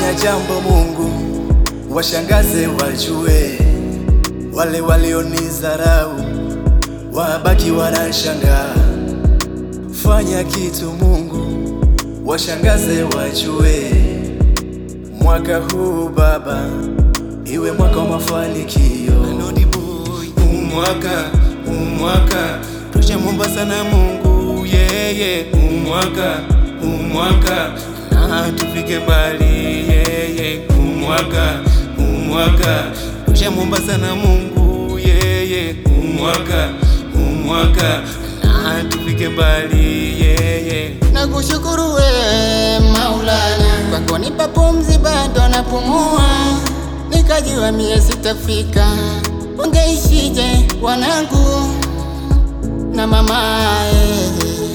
fanya jambo Mungu, washangaze wajue, wale walionizarau wabaki wanashangaa. Fanya kitu Mungu, washangaze wajue, mwaka huu Baba iwe mwaka wa mafanikio. umwaka umwaka tushamwomba sana Mungu yeye umwaka umwaka na tufike mbali yeye umwaka umwaka tushamwomba sana Mungu yeye umwaka umwaka na tufike mbali yeye Nakushukuru we Maulana kwa kunipa pumzi, bado napumua, nikajua mie sitafika. Ungeishije wanangu na mamae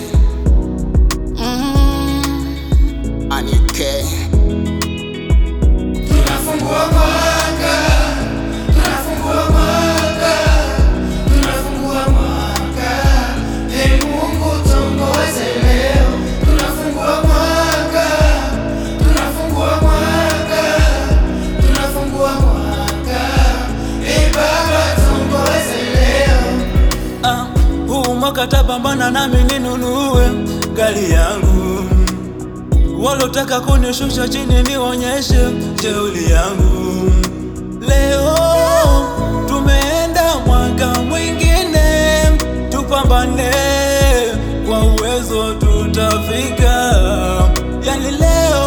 mm. Anike Ah, huu mwaka tapambana nami ninunue gari yangu, walotaka kunishusha chini nionyeshe jeuli yangu. Leo tumeenda mwaka mwingine, tupambane kwa uwezo tutafika. Yani leo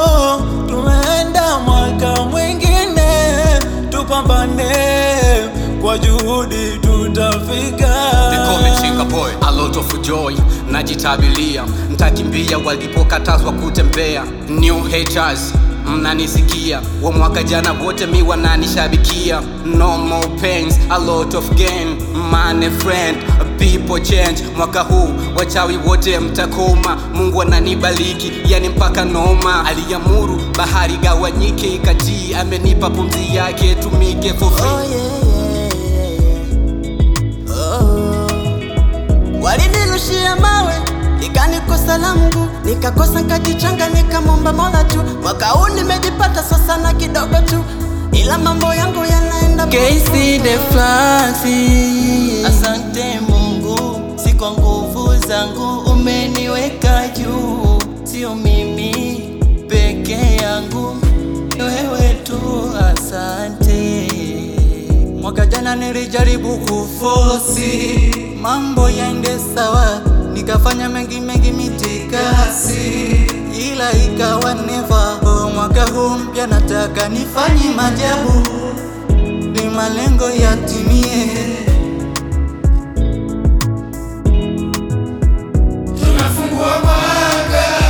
tumeenda mwaka mwingine, tupambane kwa juhudi tutafika. They call me Chinga boy, a lot of joy najitabilia, ntakimbia walipokatazwa kutembea. New haters mnanisikia, wa mwaka jana wote mi wananishabikia. No more pains, a lot of gain, money friend, people change. Mwaka huu wachawi wote mtakoma, Mungu ananibariki, yani mpaka noma. Aliamuru bahari gawanyike ikatii, amenipa pumzi yake tumike for free. Oh, yeah, yeah, yeah. Oh. Walinirushia mawe ikanikosa la Mungu, nikakosa nkajichanga, nikamwomba Mola tu. Mwaka huu nimejipata sasa na kidogo tu, ila mambo yangu yanaenda KC the Flaxi. Asante Mungu, si kwa nguvu zangu umeniweka juu, sio mimi peke yangu, ni wewe tu. Asante. Mwaka jana nilijaribu kufosi mambo yaende sawa, nikafanya mengi mengi mitikasi, ila ikawa neva. Oh, mwaka huu mpya nataka nifanye majabu ni malengo yatimie. Tunafungua mwaka